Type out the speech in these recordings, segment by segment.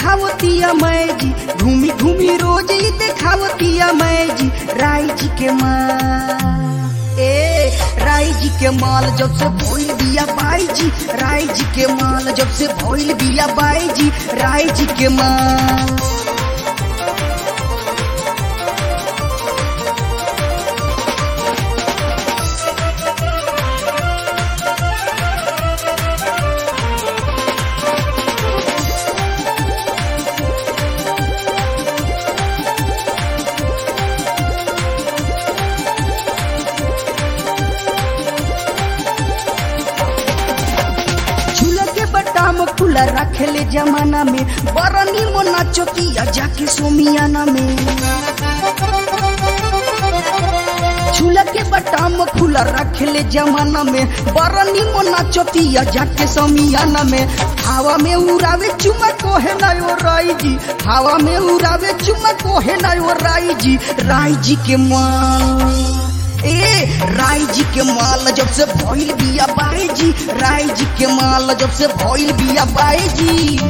देखावतिया मैं जी घूमी घूमी रोज ही देखावतिया मैं जी राय जी के माँ ए राय जी के माल जब से भोइल बिया बाई जी राय जी के माल जब से भोइल बिया बाई जी राय जी के माल झूला के बटाम खुला रखेले जमाना में बरनी मोना चौकिया जाके सोमियाना में झूला के बटाम खुला रखेले जमाना में बरनी मोना चौकिया जाके सोमियाना में हवा में उड़ावे चुमा कोहे ना ओ राई जी हवा में उड़ावे चुमा कोहे ना ओ राई जी राई जी के माँ ए राय जी के माल जब से भइल बिया बाई जी राय जी के माल जब से भइल बिया बाई जी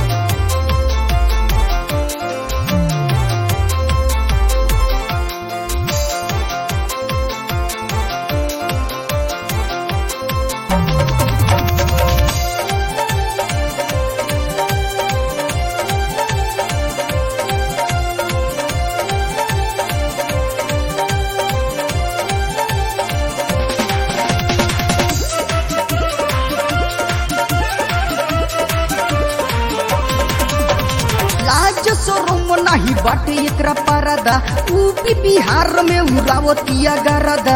लाज शोरूम नाही बाटे एकरा परदा यूपी बिहार में उड़ावतिया गरदा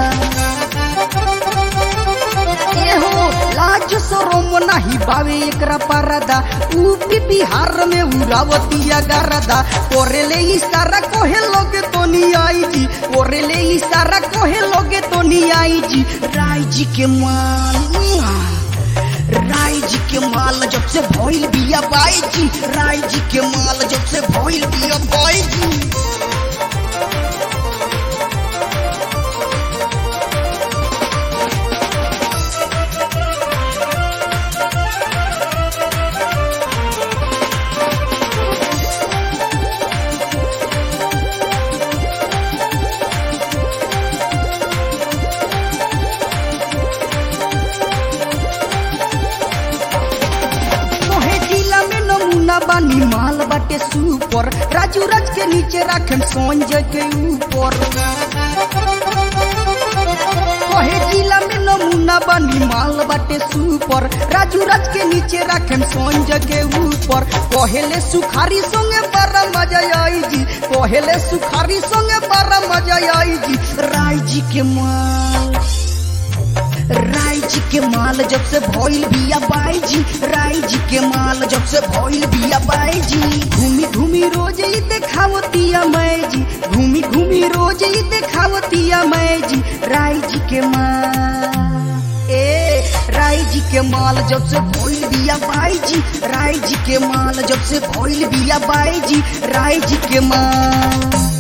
एहो लाज शोरूम नाही बावे एकरा परदा यूपी बिहार में उड़ावतिया गरदा कोरेले इशारा कोहे लोगे तो नहीं आई जी कोरेले इशारा कोहे लोगे तो नहीं आई जी राय जी के मान राय जी के माल जब से भइल बिया बाई जी राय जी के माल जब से भइल बिया बाई जी मोहे जिला में नमूना बानी माल बाटे सुपर राजू राज के नीचे राखन संजय के ऊपर कहे जिला में नमूना बानी माल बाटे सुपर राजू राज के नीचे राखन संजय के ऊपर कहेले सुखारी संगे बड़ा मजा आई जी कहेले सुखारी संगे बड़ा मजा आई जी राय जी के माल राय जी के माल जब से भइल बिया बाई जी राय जी के माल जब से भइल बिया बाई जी घूमी घूमी रोज ही देखावतिया मैं जी घूमी घूमी रोज ही देखावतिया मैं जी राय जी के माल ए राय जी के माल जब से भइल बिया बाई जी राय जी के माल जब से भइल बिया बाई जी राय जी के माल